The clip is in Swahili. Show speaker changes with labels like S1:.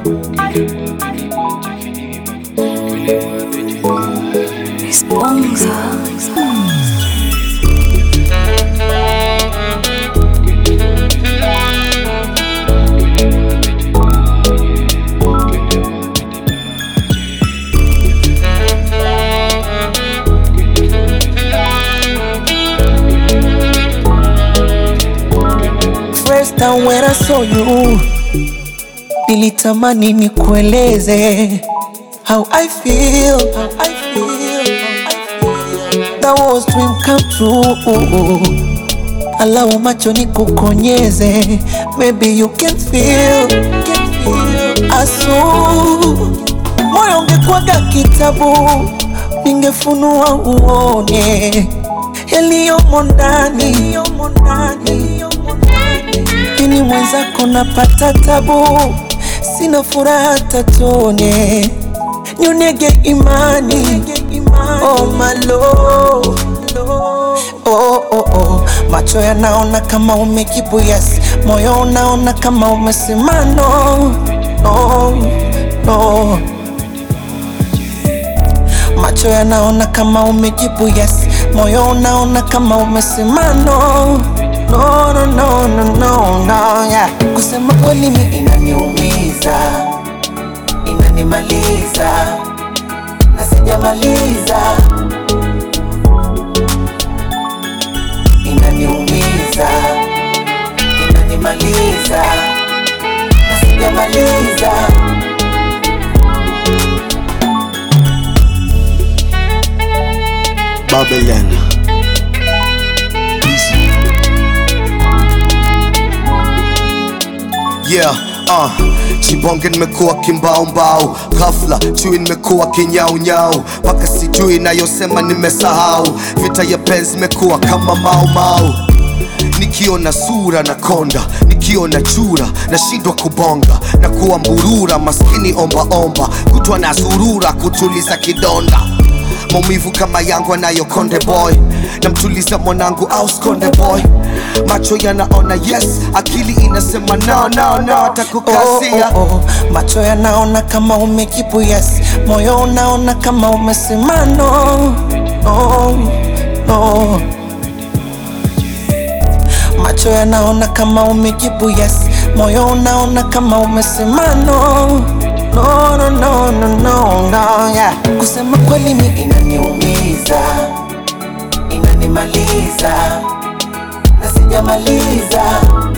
S1: First time when I saw you, nilitamani nikueleze how I feel, how I feel, how I feel. That was dream come true. Allow macho nikukonyeze, maybe you can feel, can feel. Asu, moyo ungekuwaga kitabu, ningefunua uone yaliyomo ndani, yaliyomo ndani, yaliyomo ndani. Lakini mwenzako napata tabu, sina furaha tatone, nyonege imani, oh my love. Oh, oh, oh. Macho yanaona kama umejibu yes, moyo unaona kama umesema no, no, no. Macho yanaona kama umejibu yes, moyo unaona kama umesema no, no, no, no, no, no, no, yeah. Kusema kweli mi inaniumiza, inanimaliza na sijamaliza, inaniumiza, inanimaliza na sijamaliza.
S2: Babylon. Yeah, uh, Chibonge nimekuwa kimbaumbau, ghafla chui nimekuwa kinyaunyau, mpaka sijui nayosema nimesahau, vita ya penzi imekuwa kama maumau nikiona sura na konda, nikiona chura nashindwa kubonga na kuwa mburura, maskini ombaomba, kutwa na zurura kutuliza kidonda maumivu kama yangu anayo konde boy namtuliza mwanangu au skonde boy macho yanaona yes akili inasema no, no, no, atakukasia
S1: oh, oh, oh. Macho yanaona kama umejibu yes, moyo unaona kama umesema no, no, no. Macho yanaona kama umejibu yes, moyo unaona kama umesema no, no, no, no, no, no, no, yeah. Kusema kweli mi inaniumiza, inanimaliza na sijamaliza